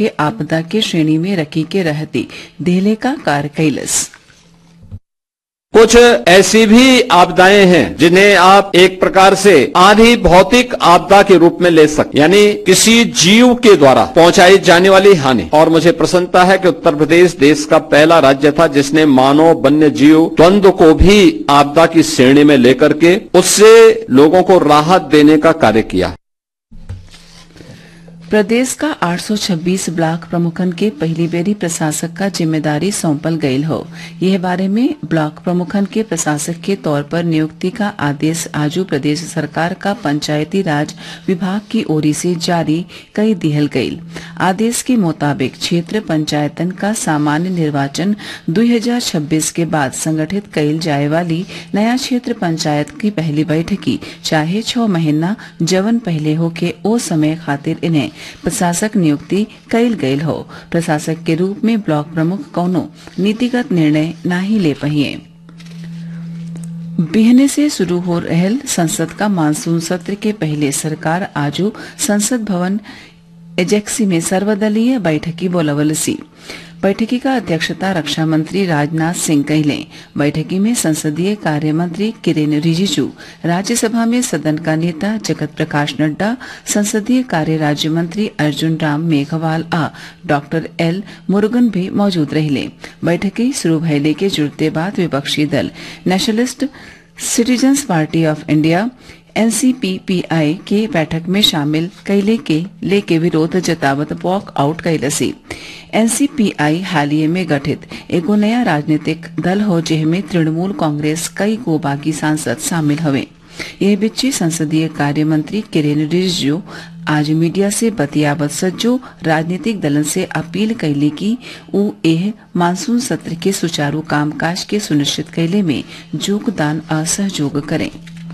के आपदा के श्रेणी में रखी के रहती देहले का कार्य कैलस कुछ ऐसी भी आपदाएं हैं जिन्हें आप एक प्रकार से आधी भौतिक आपदा के रूप में ले सकते यानी किसी जीव के द्वारा पहुंचाई जाने वाली हानि और मुझे प्रसन्नता है कि उत्तर प्रदेश देश का पहला राज्य था जिसने मानव वन्य जीव द्वंद्व को भी आपदा की श्रेणी में लेकर के उससे लोगों को राहत देने का कार्य किया प्रदेश का 826 ब्लॉक प्रमुखन के पहली बेरी प्रशासक का जिम्मेदारी सौंपल गयल हो यह बारे में ब्लॉक प्रमुखन के प्रशासक के तौर पर नियुक्ति का आदेश आजू प्रदेश सरकार का पंचायती राज विभाग की ओर से जारी कई दिहल गयल आदेश के मुताबिक क्षेत्र पंचायतन का सामान्य निर्वाचन 2026 के बाद संगठित कईल जाए वाली नया क्षेत्र पंचायत की पहली बैठकी चाहे छह महीना जवन पहले हो के ओ समय खातिर इन्हें प्रशासक नियुक्ति कईल गयल हो प्रशासक के रूप में ब्लॉक प्रमुख कौनो नीतिगत निर्णय नाही ले पहिए बिहने से शुरू हो रहल संसद का मानसून सत्र के पहले सरकार आजू संसद भवन एजेक्सी में सर्वदलीय बैठकी बोलवलसी बैठकी का अध्यक्षता रक्षा मंत्री राजनाथ सिंह कहले बैठकी में संसदीय कार्य मंत्री किरेन रिजिजू राज्यसभा में सदन का नेता जगत प्रकाश नड्डा संसदीय कार्य राज्य मंत्री अर्जुन राम मेघवाल आ डॉक्टर एल मुरुगन भी मौजूद रहले बैठकी शुरू भयले के जुड़ते बाद विपक्षी दल nationalist citizens party of India NCPPI के बैठक में शामिल कैले के लेके विरोध जतावत वॉक आउट कैलसी एनसीपीआई हालिये में गठित एगो नया राजनीतिक दल हो जिसमें तृणमूल कांग्रेस कई को बागी सांसद शामिल हवे यह बिच्ची संसदीय कार्य मंत्री किरेन रिजिजू आज मीडिया से बतियावत सज्जो राजनीतिक दलन से अपील कैले की उ एह मानसून सत्र के सुचारू कामकाज के सुनिश्चित कैले में योगदान असहयोग करें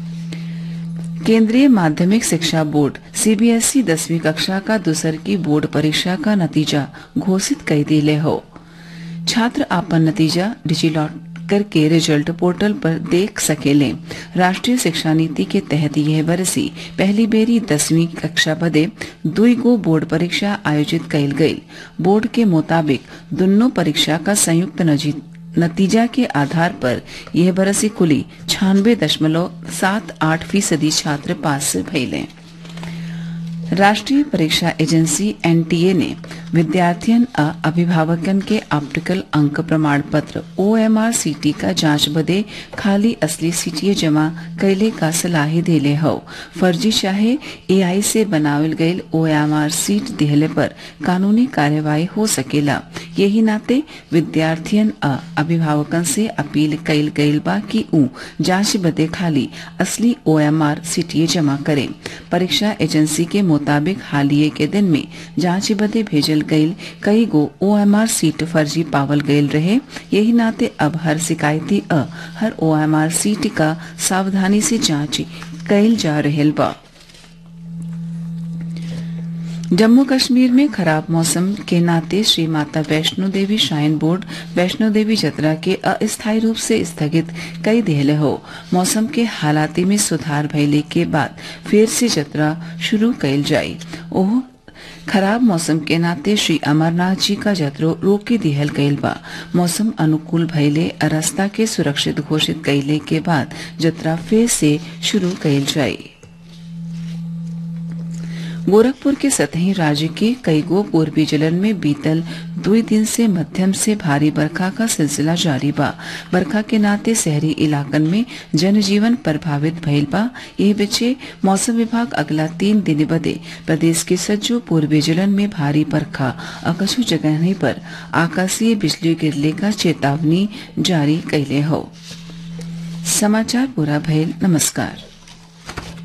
केंद्रीय माध्यमिक शिक्षा बोर्ड सीबीएसई दसवीं कक्षा का दूसर की बोर्ड परीक्षा का नतीजा घोषित कर दिले हो छात्र आपन नतीजा डिजिलॉकर के रिजल्ट पोर्टल पर देख सकेले राष्ट्रीय शिक्षा नीति के तहत यह बरसी पहली बेरी दसवीं कक्षा बदे दुई गो बोर्ड परीक्षा आयोजित कैल गई बोर्ड के मुताबिक दोनों परीक्षा का संयुक्त नतीजा के आधार पर यह बरसी कुली छियानबे दशमलव सात आठ फीसदी छात्र पास भइले राष्ट्रीय परीक्षा एजेंसी एनटीए ने विद्यार्थियन आ अभिभावकन के ऑप्टिकल अंक प्रमाण पत्र ओएमआर सीटी का जांच बदे खाली असली सीटीए जमा कैले का सलाही देले हो फर्जी चाहे एआई से बनावल गईल ओएमआर सीट दिहले पर कानूनी कार्यवाही हो सकेला यही नाते विद्यार्थियन आ अभिभावकन से अपील कैल गईल बा कि ऊ जांच बदे खाली असली ओएमआर सीटीए जमा करे परीक्षा एजेंसी के मुताबिक हालिये के दिन में जांच बदे भेजल गईल कई गो ओएमआर सीट फर्जी पावल गईल रहे यही नाते अब हर शिकायती अ हर ओएमआर सीट का सावधानी से जांच कैल जा रहल बा जम्मू कश्मीर में खराब मौसम के नाते श्री माता वैष्णो देवी श्राइन बोर्ड वैष्णो देवी जत्रा के अस्थायी रूप से स्थगित कई दिहले हो मौसम के हालाती में सुधार भइले के बाद फिर से जत्रा शुरू कैल जाई ओह खराब मौसम के नाते श्री अमरनाथ जी का जत्रो रोके दिहल गईल बा मौसम अनुकूल भइले रास्ता के सुरक्षित घोषित कैले के बाद जत्रा फिर से शुरू कैल जाई गोरखपुर के सतही राज्य के कई गो पूर्वी जिलन में बीतल दुई दिन से मध्यम से भारी बरखा का सिलसिला जारी बा बरखा के नाते शहरी इलाकन में जनजीवन प्रभावित भइल बा यह बच्चे मौसम विभाग अगला तीन दिन बदे प्रदेश के सज्जो पूर्वी जिलन में भारी बरखा और कछु जगह पर आकाशीय बिजली गिरले का चेतावनी जारी कैले हो समाचार पूरा भइल नमस्कार